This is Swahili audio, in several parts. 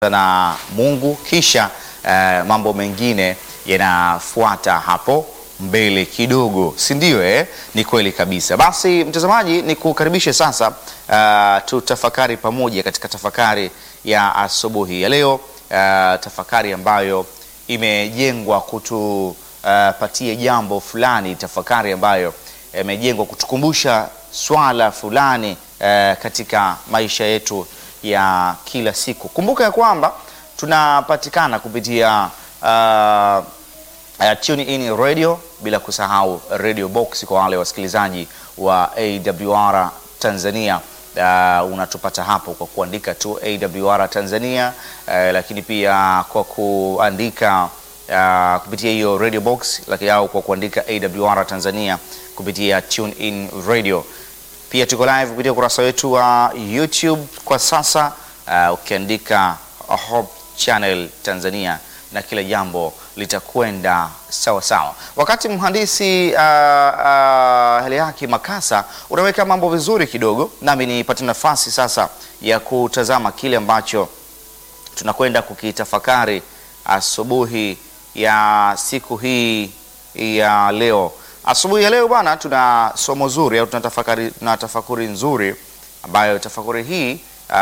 na Mungu kisha eh, mambo mengine yanafuata hapo mbele kidogo, si ndio? Eh, ni kweli kabisa. Basi mtazamaji, ni kukaribishe sasa, uh, tutafakari pamoja katika tafakari ya asubuhi ya leo, uh, tafakari ambayo imejengwa kutupatia jambo fulani, tafakari ambayo imejengwa kutukumbusha swala fulani uh, katika maisha yetu ya kila siku. Kumbuka ya kwamba tunapatikana kupitia uh, uh, tune in radio, bila kusahau radio box kwa wale wasikilizaji wa AWR Tanzania. Uh, unatupata hapo kwa kuandika tu AWR Tanzania, uh, lakini pia kwa kuandika uh, kupitia hiyo radio box, lakini au kwa kuandika AWR Tanzania kupitia tune in radio pia tuko live kupitia ukurasa wetu wa YouTube kwa sasa, uh, ukiandika Hope Channel Tanzania na kila jambo litakwenda sawa sawa. Wakati mhandisi uh, uh, Heliaki Makasa unaweka mambo vizuri kidogo, nami nipate nafasi sasa ya kutazama kile ambacho tunakwenda kukitafakari asubuhi ya siku hii ya leo. Asubuhi ya leo bwana, tuna somo zuri au tuna tafakari, tuna tafakuri nzuri ambayo tafakuri hii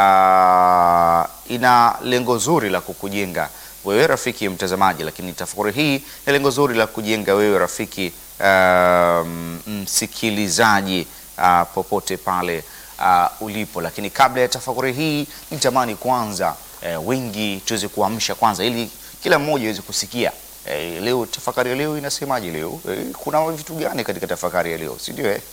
uh, ina lengo zuri la kukujenga wewe rafiki mtazamaji, lakini tafakuri hii ina lengo zuri la kujenga wewe rafiki uh, msikilizaji uh, popote pale uh, ulipo. Lakini kabla ya tafakuri hii nitamani kwanza uh, wengi tuweze kuamsha kwanza, ili kila mmoja aweze kusikia Eh, leo tafakari ya leo inasemaje? Leo eh, kuna vitu gani katika tafakari ya leo, si ndio? Eh?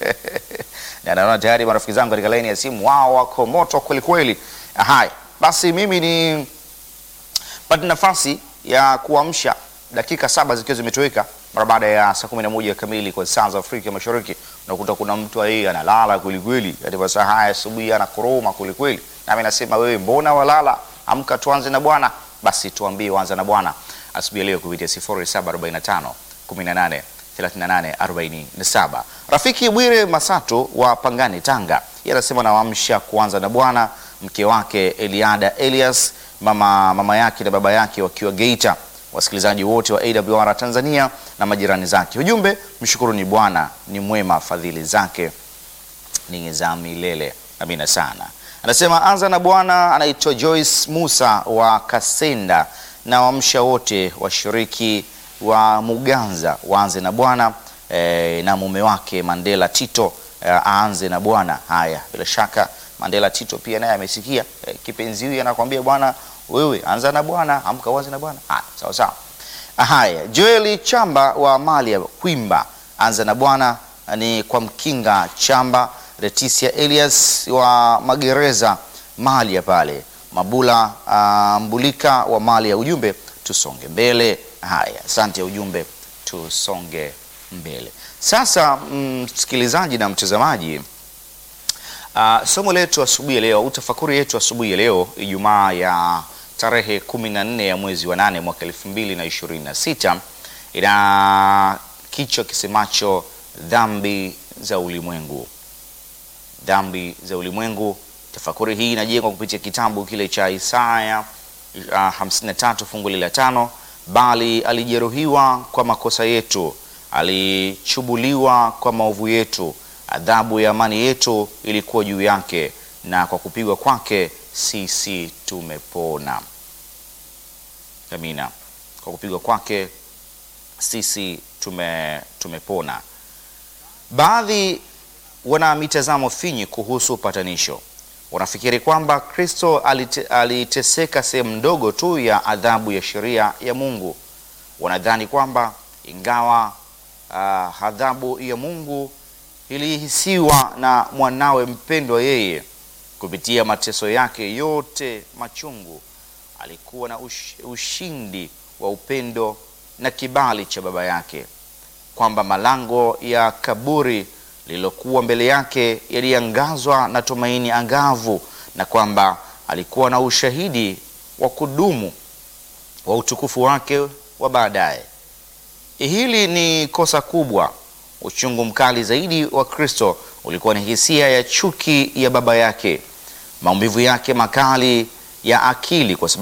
na naona tayari marafiki zangu katika laini ya simu wao wako moto kweli kweli. Haya basi, mimi ni pata nafasi ya kuamsha dakika saba zikiwa zimetoweka mara baada ya saa kumi na moja kamili kwa saa za Afrika Mashariki. Unakuta kuna mtu yeye analala kweli kweli katika saa haya asubuhi, anakoroma kweli kweli, nami nasema wewe, mbona walala? Amka tuanze na Bwana. Basi tuambie wanza na Bwana asubuhi leo kupitia 0745 18 38 47. Rafiki Bwire Masato wa Pangani, Tanga, yeye anasema nawaamsha kuanza na Bwana, mke wake Eliada Elias, mama, mama yake na baba yake wakiwa Geita, wasikilizaji wote wa AWR Tanzania na majirani zake. Ujumbe, mshukuruni Bwana ni mwema, fadhili zake ni za milele. Amina sana. Anasema anza na Bwana. Anaitwa Joyce Musa wa Kasenda na wamsha wote washiriki wa Muganza waanze na Bwana e, na mume wake Mandela Tito e, aanze na Bwana. Haya, bila shaka Mandela Tito pia naye amesikia e, kipenzi huyu anakuambia bwana, wewe anza na Bwana, amka uanze na Bwana. Haya, sawa sawa. Haya, Joeli Chamba wa Malia Kwimba, anza na Bwana ni kwa Mkinga Chamba, Leticia Elias wa Magereza Malia pale Mabula uh, Mbulika wa mali ya ujumbe tusonge mbele. Haya, asante ya ujumbe tusonge mbele. Sasa msikilizaji mm, na mtazamaji uh, somo letu asubuhi ya leo au tafakuri yetu asubuhi ya leo Ijumaa ya tarehe 14 ya mwezi wa nane mwaka 2026 ina kichwa kisemacho dhambi za ulimwengu, dhambi za ulimwengu. Tafakuri hii inajengwa kupitia kitabu kile cha Isaya uh, 53 fungu la tano, bali alijeruhiwa kwa makosa yetu, alichubuliwa kwa maovu yetu, adhabu ya amani yetu ilikuwa juu yake, na kwa kupigwa kwake sisi tumepona. Amina. Kwa kupigwa kwake sisi tume, tumepona. Baadhi wana mitazamo finyi kuhusu upatanisho wanafikiri kwamba Kristo alite, aliteseka sehemu ndogo tu ya adhabu ya sheria ya Mungu. Wanadhani kwamba ingawa uh, adhabu ya Mungu ilihisiwa na mwanawe mpendwa, yeye kupitia mateso yake yote machungu alikuwa na ush, ushindi wa upendo na kibali cha Baba yake, kwamba malango ya kaburi lililokuwa mbele yake yaliangazwa na tumaini angavu na kwamba alikuwa na ushahidi wa kudumu wa utukufu wake wa baadaye. Hili ni kosa kubwa. Uchungu mkali zaidi wa Kristo ulikuwa ni hisia ya chuki ya baba yake. Maumivu yake makali ya akili kwa sababu